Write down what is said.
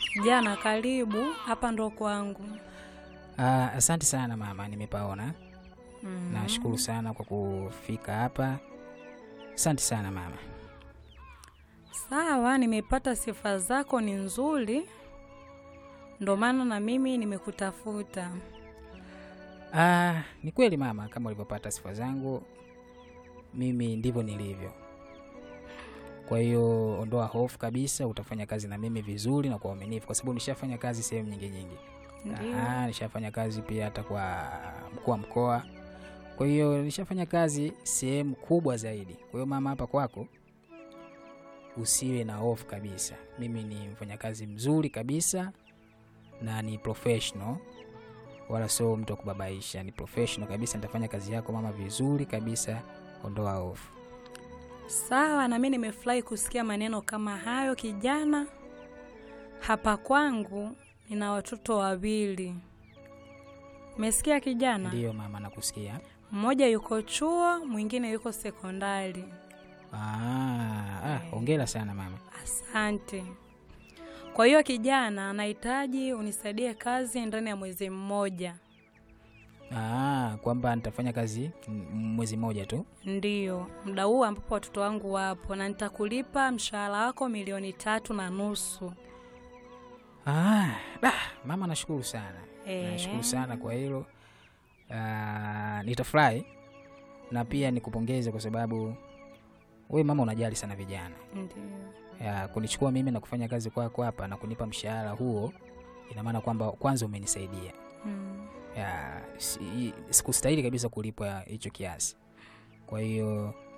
Jana karibu, hapa ndo kwangu. Ah, asante sana mama, nimepaona. Mm. Nashukuru sana kwa kufika hapa. Asante sana mama. Sawa, nimepata sifa zako ni nzuri, ndo maana na mimi nimekutafuta. Ah, ni kweli mama, kama ulivyopata sifa zangu, mimi ndivyo nilivyo. Kwa hiyo ondoa hofu kabisa, utafanya kazi na mimi vizuri na kwa uaminifu, kwa sababu nishafanya kazi sehemu nyingi nyingi. Ndio. Ah, nishafanya kazi pia hata kwa mkuu wa mkoa. Kwa hiyo nishafanya kazi sehemu kubwa zaidi. Kwa hiyo mama, hapa kwako usiwe na hofu kabisa. Mimi ni mfanyakazi mzuri kabisa na ni professional, wala sio mtu wa kubabaisha. Ni professional kabisa, nitafanya kazi yako mama vizuri kabisa. Ondoa hofu. Sawa, na mimi nimefurahi kusikia maneno kama hayo kijana. Hapa kwangu nina watoto wawili. Umesikia kijana? Ndiyo mama, nakusikia. Mmoja yuko chuo, mwingine yuko sekondari. Ah, ah, hongera sana mama. Asante. Kwa hiyo kijana, anahitaji unisaidie kazi ndani ya mwezi mmoja. Ah, kwamba nitafanya kazi m- mwezi mmoja tu. Ndiyo, muda huu ambapo watoto wangu wapo, na nitakulipa mshahara wako milioni tatu na nusu. Ah, da, mama nashukuru sana. Eh. Nashukuru sana kwa hilo. Ah, nitafurahi na pia nikupongeze kwa sababu wewe mama unajali sana vijana. Ndiyo. Ya, kunichukua mimi na kufanya kazi kwako hapa na kunipa mshahara huo ina maana kwamba kwanza umenisaidia. Mm. Ya, si, sikustahili kabisa kulipwa hicho kiasi. Kwa hiyo